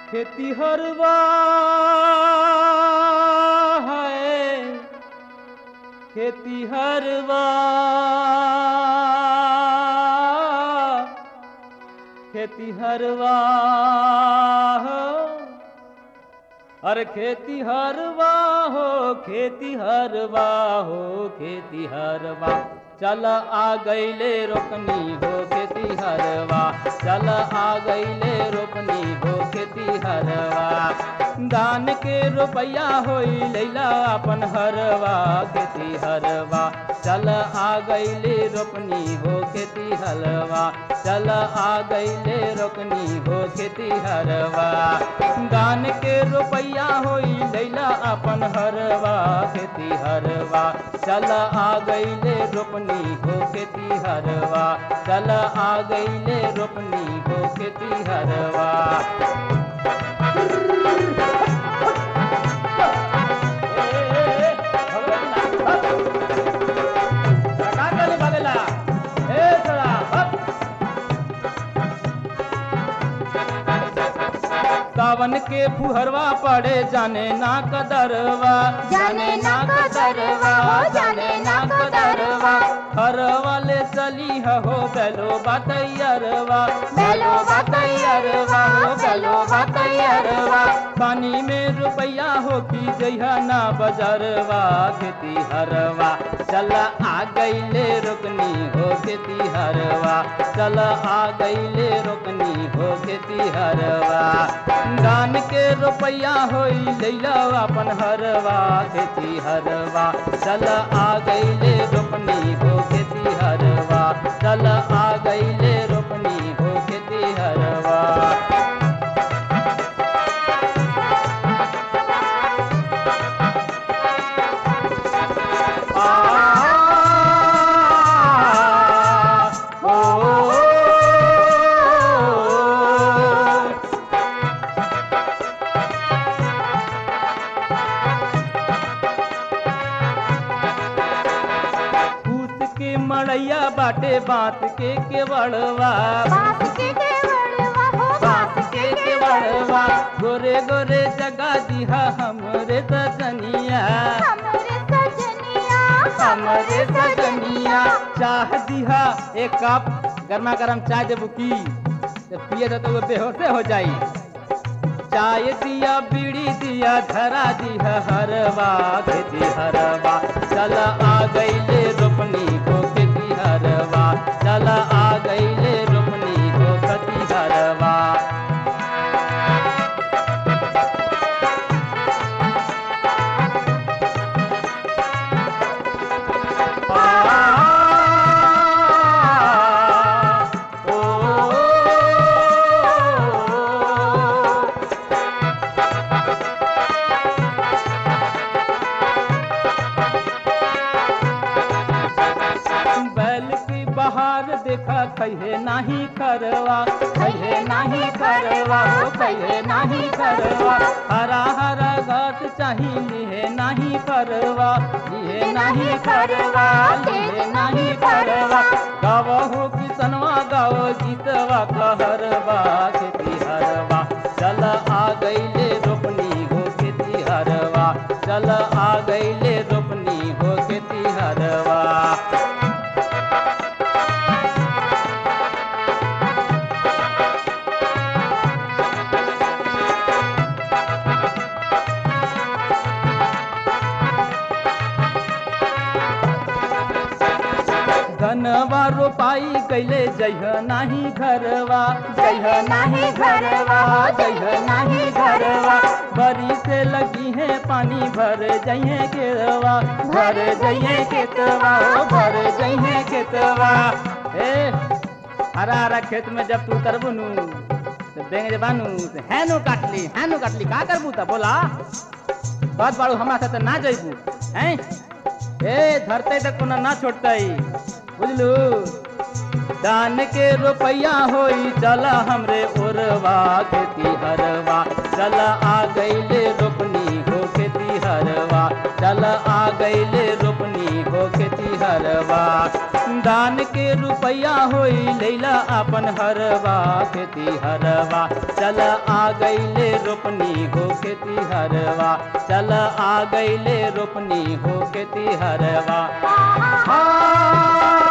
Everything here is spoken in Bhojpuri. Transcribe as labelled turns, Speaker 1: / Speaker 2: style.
Speaker 1: खेती हरवा है खेती हरवा खेती हरवा हो अरे खेती हरवा हो खेती हरवा हो खेती हरवा चल आ गईले रोकनी हो खेती हरवा चल आ गईले रोकनी हो खेती हरवा दान के रुपया होई लैला अपन हरवा खेती हरवा चल आ गईले रोपनी हो खेती हलवा चल आ गईले रोकनी हो खेती हरवा दान के रुपया होई लैला अपन हरवा खेती हरवा चल आ गईले रोपनी हो खेती हरवा चल आ गईले रोपनी हो खेती हरवा ए, भगवान, हट। का करे भागेला? ए, छोरा, हट। सावन के फुहरवा पड़े जाने ना कदरवा
Speaker 2: जाने ना कदरवा, जाने ना कदरवा।
Speaker 1: हर वाले चली हो बेलो बतैयरवा
Speaker 2: बेलो बतैयरवा, बेलो बतैयरवा।
Speaker 1: पानी में रुपया हो की जइहा ना बजरवा खेती हरवा चल आ गईले रोकनी हो खेती हरवा चल आ गईले रोकनी हो खेती हरवा दान के रुपया होई लैला अपन हरवा खेती हरवा चल आ गईले रोपनी हो खेती हरवा चल आ गईले रोपनी हो खेती हरवा आ ओ भूत के मड़ैया बाटे बात के केवड़वा
Speaker 2: बास के केवड़वा हो,
Speaker 1: बात के केवड़वा गोरे गोरे जगा दिहा हमरे सजनिया
Speaker 2: हमरे सजनिया,
Speaker 1: हमरे सजनिया चाह दिहा एक कप गर्मा गर्म चाय देबू की तो पिए दे तो वो बेहोशे हो जाई चाय दिया बीड़ी दिया धरा दिया हरवा खेती हरवा चल आ गईले रोपनी को खेती हरवा चल आ गईले रोपनी को खेती हरवा आ ओ बैल की बहार देखा कहे नाही करवा कहे नाही करवा हो कहे नाही करवा हरा हरा घास चाही लिहे नाही परवा लिहे नाही करवा लिहे नाही परवा गाव हो किसनवा गाव गीतवा कहरवा खेती हरवा चल आ गईले रोपनी हो खेती हरवा चल आ गईले रोपनी हो खेती हरवा धनवा रोपाई कैले जइह नाही घरवा जइह नाही घरवा जइह नाही घरवा बरी से लगी है पानी भर जइहे केरवा भर जइहे केतवा ओ भर जइहे केतवा ए हरा हरा खेत में जब तू उतरबू नु तो बेंग बानू तो हैनो काटली हैनो काटली का करबू त बोला बात बाड़ू हमरा साथे ना जइबू हैं ए धरते तक कोना ना छोड़तै बुझलू दान के रुपया होई चला हमरे ओरवा खेती हरवा चला आ गईले रोपनी हो खेती हरवा चल आ गईले रोपनी हो खेती हरवा दान के रुपया होई लैला अपन हरवा खेती हरवा चल आ गईले रोपनी हो खेती हरवा चल आ गईले रोपनी हो खेती हरवा हाँ